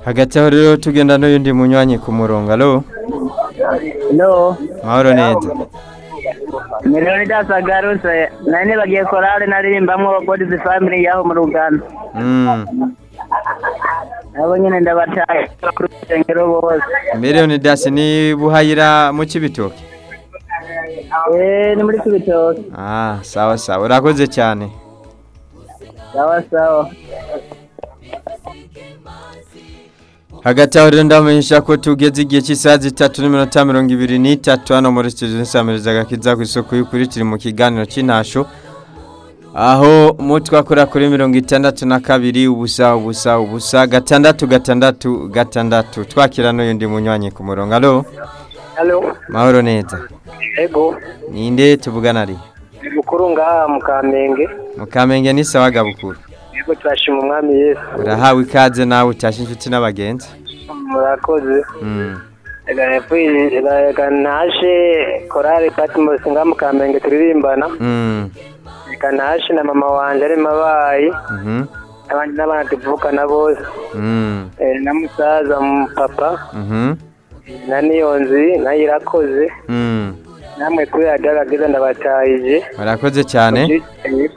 hagati aho rero tugenda n'uyundi munywanyi ku murongo alo Hello. mahoro neza Melody Sagaruse. Nani bagiye korale naririmbamo God's Family yaho mu Rugano. Mm. Nabo nyine ndabataye ku rusengero bose. miliyoni dasi ni buhayira mu kibitoki Eh, ni muri Kibitoke. ah sawa sawa urakoze cyane Sawa sawa. hagati aho rero ndamenyesha ko tugeze igihe cy'isaha zitatu n'iminota mirongo ibiri n'itatu hano muri studio nsamiriza agakiza ku isoko y'ukuri turi mu kiganiro cy'intasho aho mu twakora kuri mirongo itandatu na kabiri ubusa ubusa ubusa gatandatu gatandatu gatandatu twakira n'uyundi munywanyi ku murongo alo Hello. mahoro neza Ego. ninde tuvugana ari Mukuru ngaha mu Kamenge. mukamenge ni sawa gabukuru Ego turashima umwami Yesu. urahawe ikaze nawe utashye inshuti n'abagenzi Murakoze. Mm. reka naje korari patmos nga mu kamenge turirimbana Mm. reka naje na mama wanjye arimo abaye Mhm. abandi n'abana tuvukana bose Mm. Eh, na musaza mu papa Mhm. na niyonzi nayo irakoze Mm. namwe kuri radiyo aragiza ndabatahije murakoze cyane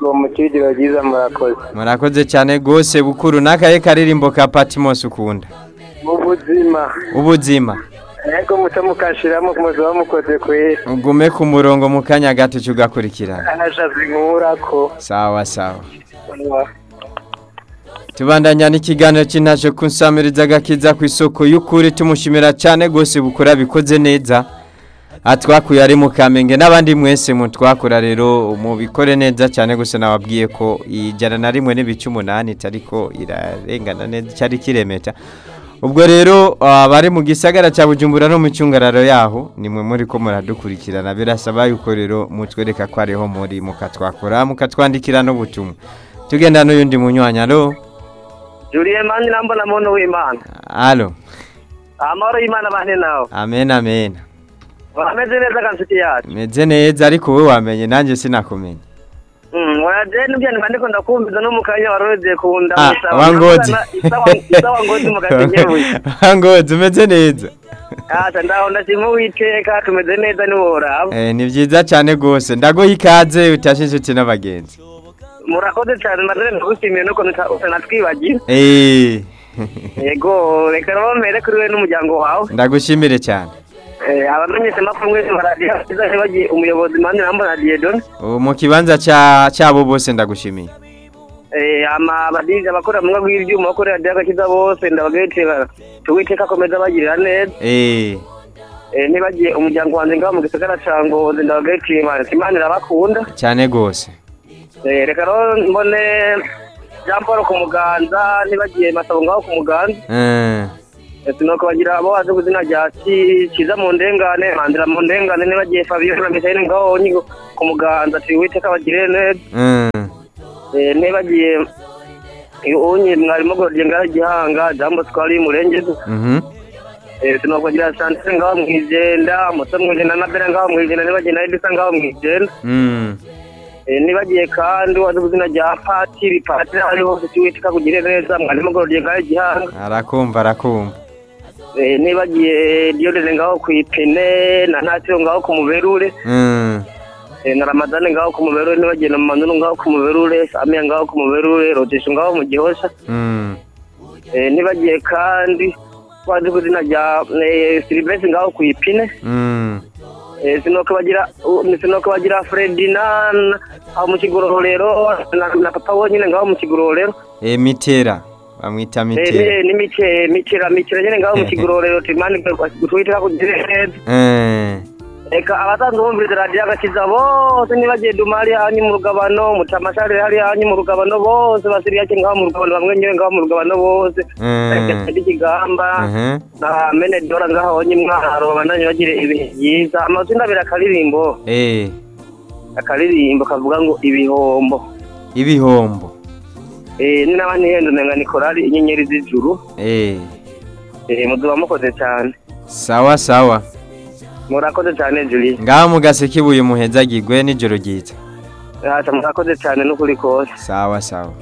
uwo mukirigiro byiza murakoze murakoze cyane rwose bukuru n'akahe karirimbo ka patimos ukunda mu buzima ubuzima ariko muto mukashiramo muziba mukoze ku isi ugume ku murongo mu kanya gato cyo ugakurikirana anashazi nkurako sawa sawa tubandanya n'ikiganiro cy'intaje ku nsamiriza agakiza ku isoko y'ukuri tumushimira cyane rwose bukora bikoze neza atwakuye ari mu kamenge n'abandi mwese mutwakora rero mubikore neza cyane gusa nababwiye ko ijana na rimwe n'ibice umunani itari ko irarengana neza cyari kiremeta ubwo rero abari mu gisagara cya bujumbura no mu cyungararo yaho ni mwe muri ko muradukurikirana birasaba yuko rero mutwereka ko ariho muri mukatwakora mukatwandikira n'ubutumwa tugenda n'uyundi munywanyi alo juriye mani nambona muntu w'imana alo amahoro y'imana bane nawe amen amen urameze neza ganshuti yacu meze neza ariko wowe wamenye nanjye sinakumenye wajye n'ibyo niba ndiko ndakumviza no mu kanya warodeye ku nda Ah, gusaba. wangozi isawa ngozi mu gatengebuye wangozi umeze neza asa ndaho ndashima uwiteka tumeze neza ntiworaba Eh, ni byiza cyane rwose ndaguha ikaze utashe inshuti n'abagenzi murakoze cyane maze ndagushimiye n'ukuntu uta- utanatwibagira Eh, yego reka rero mbere kuri we n'umuryango wawe ndagushimire cyane Eh, abamenyesha amakuru mwese baradiyo bagiye umuyobozi mani nambona diyedoni ubu mu kibanza cya- cyabo bose ndagushimiye amabadija abakora mu ngo y'ibyuma bakorera radiyo agakiza bose ndabagayitirira uwiteka akomeza abagirira neza Eh, Eh, nibagiye umuryango wanjye ngaho mu gisagara cya ngozi ndabagayitirira imana imana irabakunda cyane rwose Eh, reka rero mbone jean paul ku muganza nibagiye masabo ngaho ku muganza Eh, ese nuko bagira abo bazi ku izina rya Ki- kiza mu ndengane mandira mu ndengane nibagiye fabiyo na misayini ngaho nyigo ku muganza turi uwiteka bagirire neza eh, Eh, nibagiye unye mwarimu gorodiye ngaho gihanga jambo twari murengezi mhm, tuno kugira santere ngaho mwijenda muto mwijenda na bera ngaho mwijenda nibagiye na edisa ngaho mwijenda mm, Eh, nibagiye kandi wazi kuzina rya patiri patiri aho ari hose tuwiteka kugire neza mwarimu gorodiye ngaho gihanga arakumva arakumva Eh, nibagiye diyodeze ngaho ku ipine na ntatiro ngaho ku muberure Mm, Eh, na ramadani ngaho ku muberure nibagiye na manuru ngaho ku muberure samiya ngaho ku muberure rodisho ngaho mu gihosha mm, Eh, nibagiye kandi wazi kuzina rya eh, silivesi ngaho ku ipine mm. Eh, sinuko bagira u- ni sinuko bagira Ferdinand aho mu kigororero na, na papa wonyine ngaho mu kigororero Eh, mitera bamwita Eh, mitera ni ni mike mikira mikira nyine ngaho mu kigororero timani twitira kugire neza Eh, reka abasanzwe bumviriza radiyo agakiza bose nibagiye duma hari hanyu mu rugabano mutamashari hari hanyu mu rugabano bose basiri yake ngaho mu rugabano bamwe nyewe ngaho mu rugabano bose Mm. Karekezi ikigamba mhm. na menedora ngaho wonyine mwaro bandanye bagira ibihe byiza amazina abiri akaririmbo Eh, akaririmbo kavuga ngo ibihombo ibihombo Eh, ni n'abandi hendo nanga ni korari inyenyeri z'ijuru Eh, Eh, muzuba mukoze cyane sawa sawa murakoze cyane julie ngaho mu gaseke ibuye muheza gigwe nijoro ryitwa ntacyo murakoze cyane n'ukuri kose sawa sawa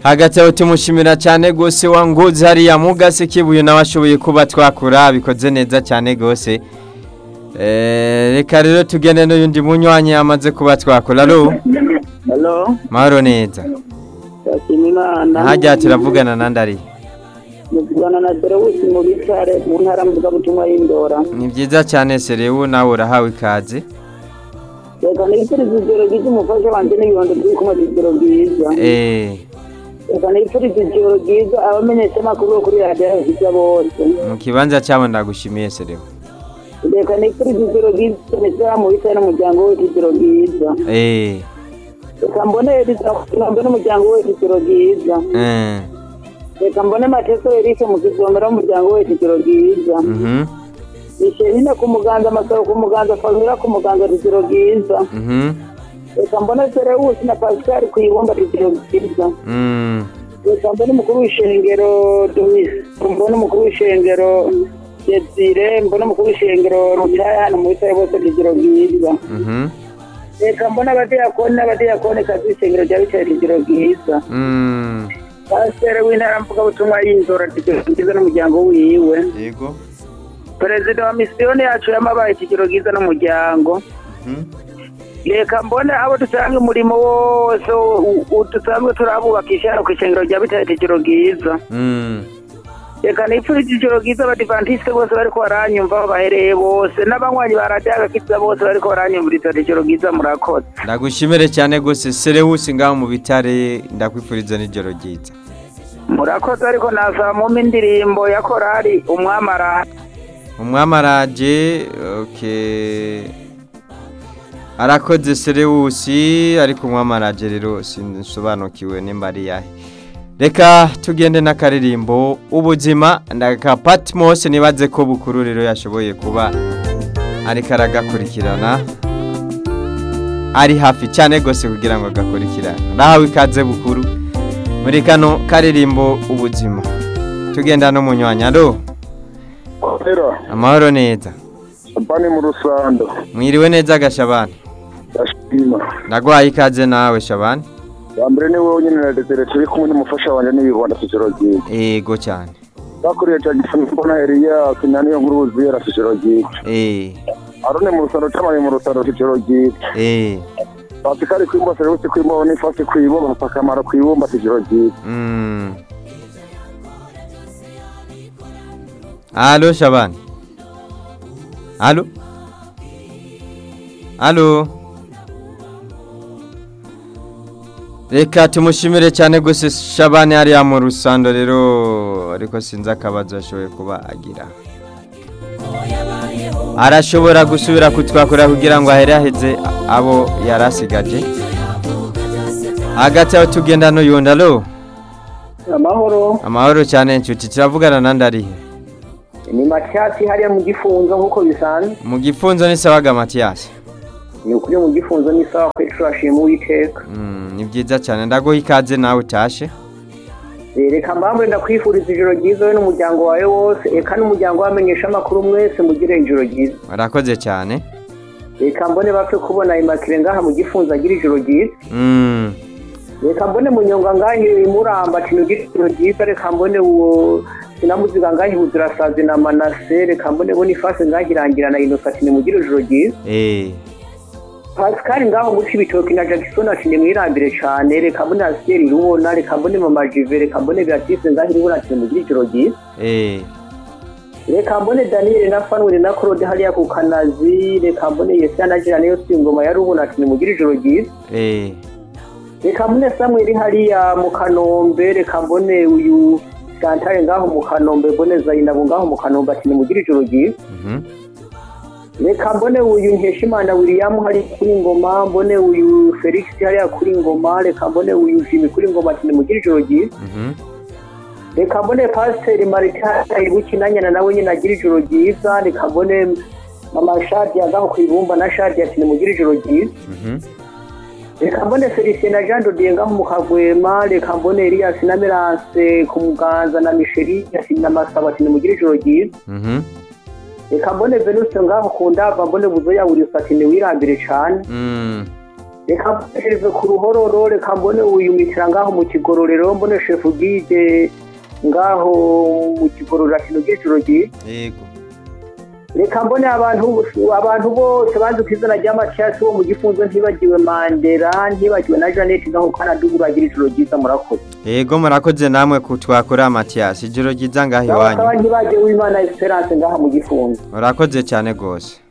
hagati aho tumushimira cyane rwose wanguze hariya mugase kibuye nawe ashoboye kuba twakura bikoze neza cyane rwose Eh, reka rero tugende n'undi munywanyi amaze kuba twakora alo halo mahoro neza turashima imana hajya turavugana na ndari muvugana na derewisi mu bitare mu ntara mvugabutumwa y'indora ni byiza cyane serewu nawe urahawe ikaze reka nifurize ijoro ryiza umufasha wanjye n'ibibondo by'ikuma ijoro ryiza Eh, reka nifurize ijoro ryiza abamenyesha amakuru bo kuri radiyo yahiza bose mu kibanza cyabo ndagushimiye serewu reka nifurize ijoro ryiza mesera mu bitare n'umuryango wese ijoro ryiza Eh, reka mbone mbone umuryango wese ijoro ryiza eh, reka mbone mateso erise mu kizomera w'umuryango wese ijoro ryiza mhm, Michelina ku muganza amasaro ku muganza famira ku muganza rugero rwiza mhm, reka mbona serewusi na pascal ku ibumba rugero rwiza mm, reka mbona umukuru w'ishengero domisi mbona umukuru w'ishengero desire mbona umukuru w'ishengero rucaya hano mu bitare bose rugero rwiza mhm, reka mbona abadiyakoni n'abadiyakoni kazi ishengero rya bitare rugero rwiza mm. pasiteri w'intara mvugabutumwa y'inzora rugero rwiza n'umuryango wiwe yego perezida wa misiyoni yacu yamabaye ikigero rwiza n'umuryango reka mbone abo dusange umurimo wose u- u- dusanzwe turabubakisha ku ishengero rya bitare ijoro ryiza reka nifurije ijoro ryiza abadivantisite bose bariko baranyumva aho bahereye bose n'abanywanyi ba radiyo agakiza bose bariko baranyumviriza ijoro ryiza murakoze ndagushimire cyane rwose serewusi ngaho mu bitare ndakwifuriza n'ijoro ryiza murakoze ariko nazamuma indirimbo ya korali umwamara umwamaraje okay. arakoze serewusi ariko umwamaraje rero sinsobanukiwe nimba ari yahe reka tugende n'akaririmbo ubuzima ndaka patmos nibaze ko bukuru rero yashoboye kuba ariko aragakurikirana ari hafi cyane rwose kugira ngo agakurikirane nawe ikaze bukuru muri kano karirimbo ubuzima tugenda n'umunywanyi alo Kwapera, amahoro neza champagne mu rusando, mwiriwe neza gashabani ndashima. ndagwaye ikaze nawe shabani Wa mbere ni wowe wenyine na Desire turi kumwe n'umufasha wanjye n'ibibonda ku ijoro ryiza. ego cyane Bakuriye cyane cyane mbona Eliya kina niyo nkuru wuzuye na ku ijoro ryiza. Eh, Arone mu rusando cyamaye mu rusando ku ijoro ryiza. eh, Pasikari kwimba serivisi kwimba ni fasi kwibo bapakamara kwibumba ku ijoro ryiza. mm. alo shabani alo alo reka tumushimire cyane gusa shabani hariya mu rusando rero ariko sinzi akabazo ashoboye kuba agira arashobora gusubira kutwakora kugira ngo ahere aheze abo yarasigaje hagati aho tugenda n'uyundi alo amahoro amahoro cyane inshuti kiravugana na ndarihe ni macyatsi hariya mu gifunzo nk'uko bisanzwe mu gifunzo ni sawaga matiyasi ni ukuri mu gifunzo n'isaha kuri turashima uwiteka Mm, ni byiza cyane ndaguha ikaze nawe utashe reka mpamvu ndakwifuriza ijoro ryiza we n'umuryango wawe wose reka n'umuryango wamenyesha amakuru mwese mugire ijoro ryiza warakoze cyane reka mbone bapfe kubona imakire ngaha mu gifunzo agira ijoro ryiza Mm, reka mbone munyonga ngaha imuramba kino ijoro ryiza reka mbone uwo sinamuziga ngaha ibuzirasazi na manase reka mbone bo n'ifasi ngaha irangira na inosati nimugire ijoro ryiza eh, pasikari ngaho guca ibitoki na jagisoni ati nimwirambire cyane reka mbone asiyeri irubona reka mbone mama jive reka mbone beatise ngaha irubona ati nimugire ijoro ryiza eh, reka mbone daniyeli na fanweli na claude hariya ku kanazi reka mbone yesiya na jira niyo si ingoma ya rubona ati nimugire ijoro ryiza eh, reka mbone samweli hariya mu kanombe reka mbone uyu santare ngaho mu kanombe mbone zayinabu ngaho mu kanombe ati nimugire ijoro ryiza mhm, reka mbone uyu nkeshimana william hari kuri ngoma mbone uyu felix hariya kuri ngoma reka mbone uyu jimi kuri ngoma ati nimugire ijoro ryiza mhm, reka mbone pasiteri marita ibukinanyana nawe nyine agira ijoro ryiza reka mbone mama shadiya ngaho ku ibumba na shadiya ati nimugire ijoro ryiza mhm, reka mbone felicien na jean dodier ngaho mu kagwema reka mbone elias na meranse ku muganza na misheri na masaba ati nimugire ijoro ryiza mhm, reka mbone venuse ngaho ku ndava mbone buzo yawurisa ati niwirambire cyane mm, reka mboneshereze ku ruhororo reka mbone wiyumikira ngaho mu kigororero mbone shefu bwije ngaho mu kigororero kino giciro gihe yego reka mbone abantu abantu bose bazi ku izina rya maciyasi bo mu gifunzo ntibagiwe mandela ntibagiwe na jeannette ngaho kanada uragira ijoro ryiza murakoze yego murakoze namwe kutwakura matiyasi ijoro ryiza ngaho bakaba iwanyu ntibagiwe uwimana esperance ngaha mu gifunzo murakoze cyane rwose